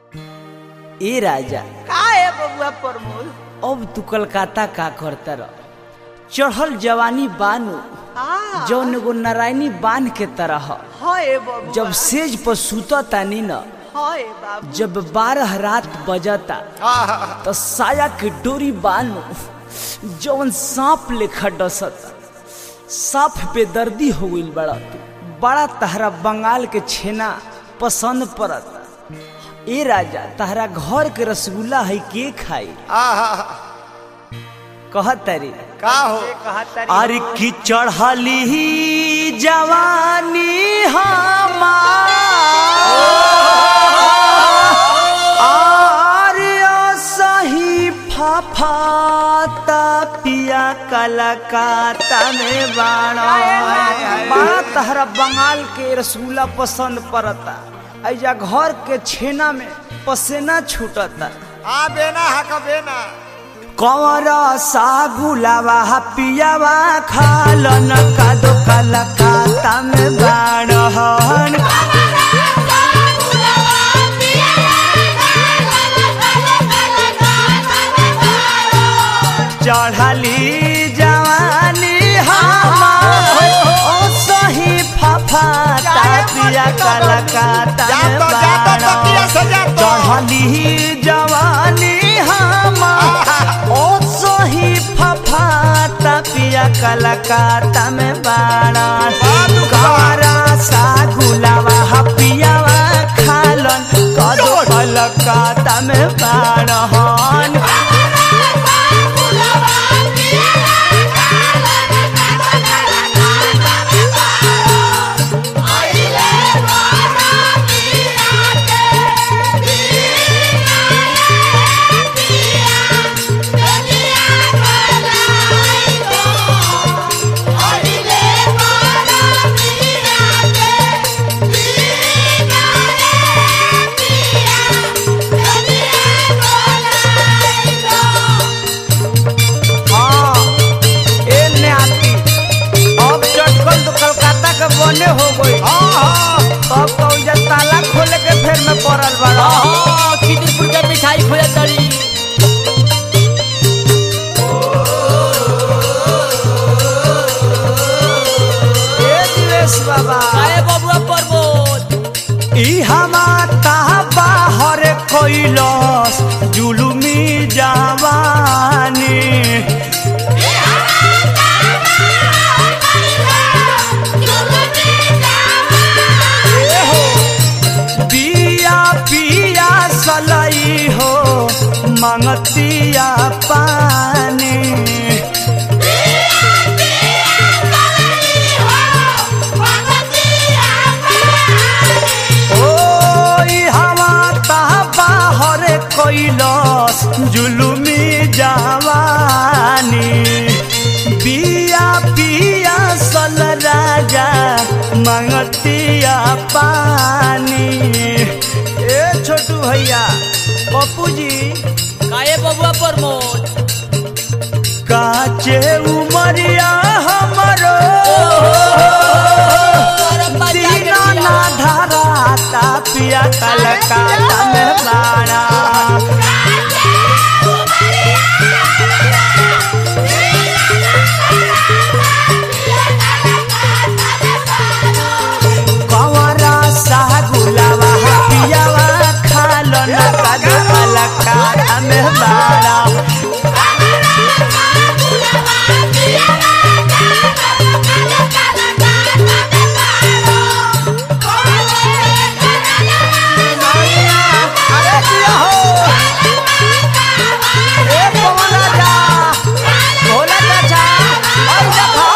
ए राजा का है बबुआ प्रमोद अब तू कलकत्ता का करता रह चढ़ल जवानी बानू हाँ जौन एगो नारायणी बांध के तरह है बबुआ जब सेज पर सुता तानी न है बाबू जब बारह रात बजता तो साया के डोरी बानू जौन सांप लेखा डसता सांप पे दर्दी हो गइल बड़ा तू बड़ा तहरा बंगाल के छेना पसंद पड़ता ए राजा तहरा घर के रसगुल्ला है के खाई कहत रे का हो अरे की चढ़ली जवानी हमार सही फाफाता पिया कलकाता में बाणा बड़ा तहरा बंगाल के रसगुल्ला पसंद पड़ता ऐजा घर के छेना में पसेना छूटता आ बेना हक बेना कवर सागुलावा पियावा खालन कादो कलकाता में बाणहन चढ़ली जवानी हमार ओ सही फफाता पिया कलकाता में जातो जातो तकिया से जातो चढ़ली जवानी हमार ओ सही फफाता पिया कलकाता में बाड़ा बादू कारा सा गुलावा पियावा खालन कदो कलकाता में बाड़हन हाँ, ए न्याती, अब चटकल तो कलकत्ता के बने हो गई अब कौजा ताला खोले के फेर में पड़ल बड़ा खिदुरपुर के मिठाई खोया तरी ए दिवेश बाबा आए बबुआ प्रमोद ई हमा बाहर कैलस जुलुमी जवानी ए हो बिया पिया सलई हो मंगतिया पानी ओई हवा ता बाहर कैलस जुलुमी जवानी बिया पिया सल राजा मंगतिया पानी ए छोटू भैया पप्पू जी काए बबुआ प्रमोद काचे उमरिया हमरो दीना ना धराता पिया कलकाता में बाड़ा कवरा सा गुलावा पियावा खालो ना कादो कलकाता में बाड़ा अरे दिया हो ए पवन राजा भोला चाचा और देखो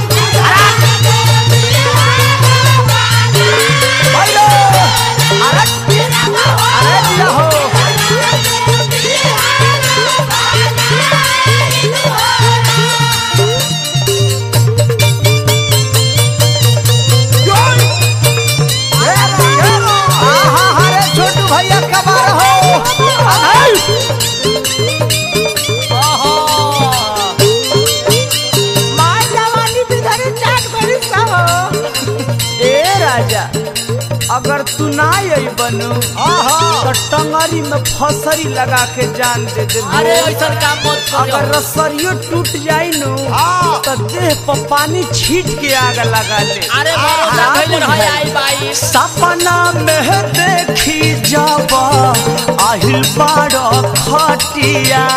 हेलो अरे अरे दिया हो ए, ए, आहा, अरे छोटू भैया कबार हो अरे मार जवानी बिधरी चाट बड़ी सब ए राजा अगर तू ना आई बनू आहा तो टंगरी में फसरी लगा के जान दे दे अरे ऐसा काम मत अगर करो रसरियो टूट जाई नु हाँ। तो देह पर पानी छीट के आग लगा ले अरे भरोसा भइल रहे आई बाई सपना में देखी जब आहिल बाड़ खटिया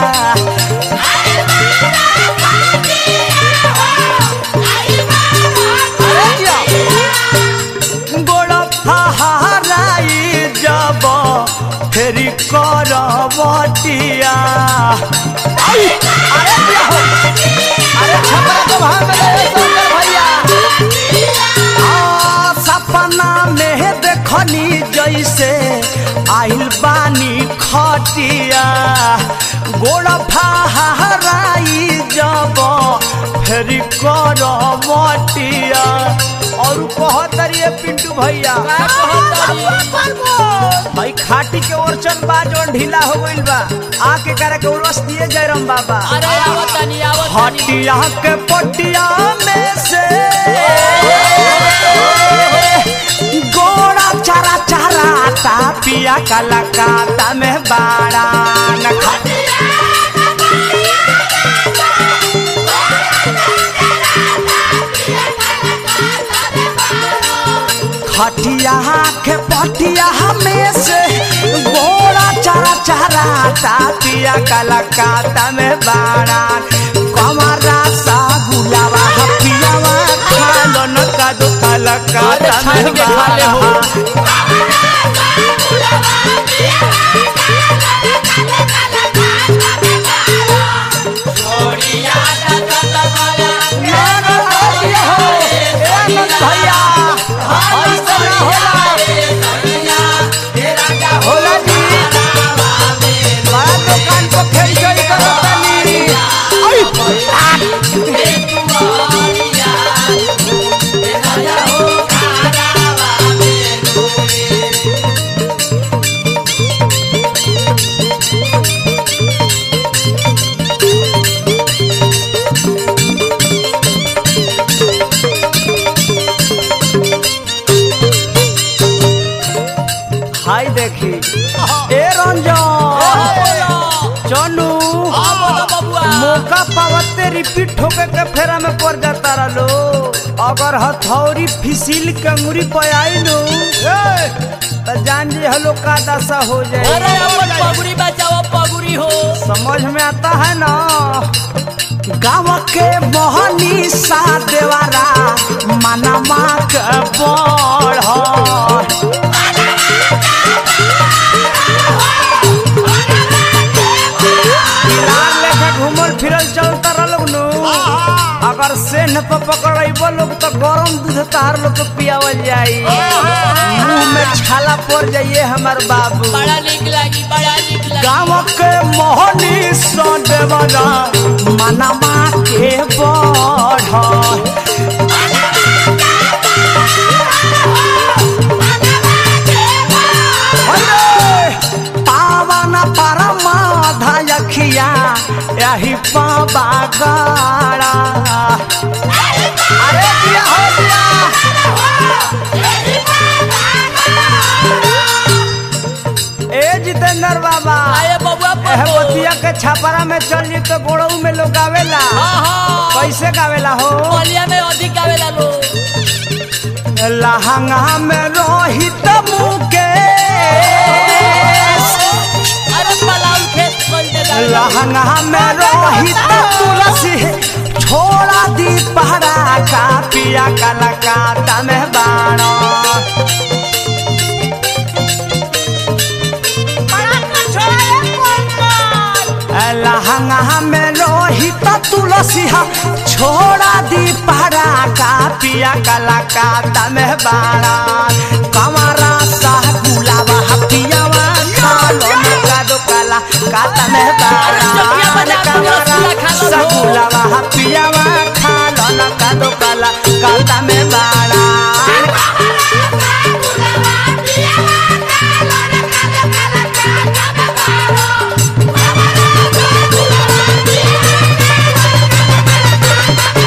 गोड़ फहराई जब फेरी करवटिया आई, अरे क्या हो? अरे छपरा को भाग गए शंकर भैया आ, सपना में देखनी जैसे आइल बानी खटिया गोड़ फहराई जब फेरी करवटिया और कहतरिए पिंटू भैया का कहत भाई खाटी के ओरचन बा जोन ढीला हो गइल बा आके करे के उरस दिए जयराम बाबा अरे आवत तनी आवत तनी हटिया के पटिया में से गोड़ा चारा चारा ता पिया काला काता में बाड़ा न खा खटिया के पटिया में से गोड़ा चारा चारा ता पिया काला काता में बाड़ा कमरा सा गुलावा पियावा खालो न का दो काला काता अरे छान में के खा ले हो। बाड़ा भैया ऐसा ना होला होला जी बड़ा दुकान को फेर चोरी करो तनी आई, हाय देखी ए रंजन चनू मौका पावते रिपीट होके के फेरा में पड़ जाता रलो अगर हथौड़ी फिसिल के अंगुरी पे आई लो तो जान जी हलो का दशा हो अरे जाए अपन पगुड़ी बचाओ पगुड़ी हो समझ में आता है ना गाँव के मोहनी सा देवारा मनमा के बढ़ लाल लेके घूमल फिरल चलता रहलोग नु अगर सेन पे पकड़ब लोग तो गरम दूध तार लोग के पियावल जाई मुंह में छाला पड़ जाइए हमार बाबू बड़ा नीक लागी बड़ा नीक लागी गाँव के मोहनी सो देवरा मनमा के बढ़ अरे, पावन परमाधा यखिया यही पाबा गाड़ा अरे दिया हो दिया ए जितेंद्र बाबा आए बबुआ एह पर बतिया के छापरा में चल जी तो गोड़ऊ में लोग आवेला हाँ हाँ कैसे गावेला हो बलिया में अधिक आवेला लो लहंगा में रोहित मुके अरे पलाऊ खेत खोल दे दादा। लहंगा में रोहित तुलसी छोड़ा दी पहरा का पिया काला काता में बाणा लहंगा में लोहित तुलसी हा छोड़ा दी पहरा का पिया काला काता में बाणा कमरा सा गुलाबा हा पियावा खालो ना का दो काला काता में बाणा चटिया बजा के रसगुल्ला खा लो सा हो। गुलाबा हा पियावा खालो ना का दो काला काता में बाणा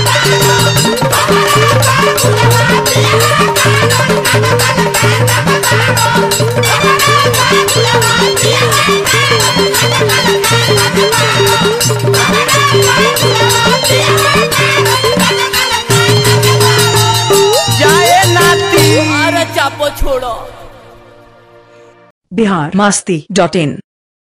Thank you. जाए नाती अरे चापो छोड़ो बिहार मस्ती डॉट इन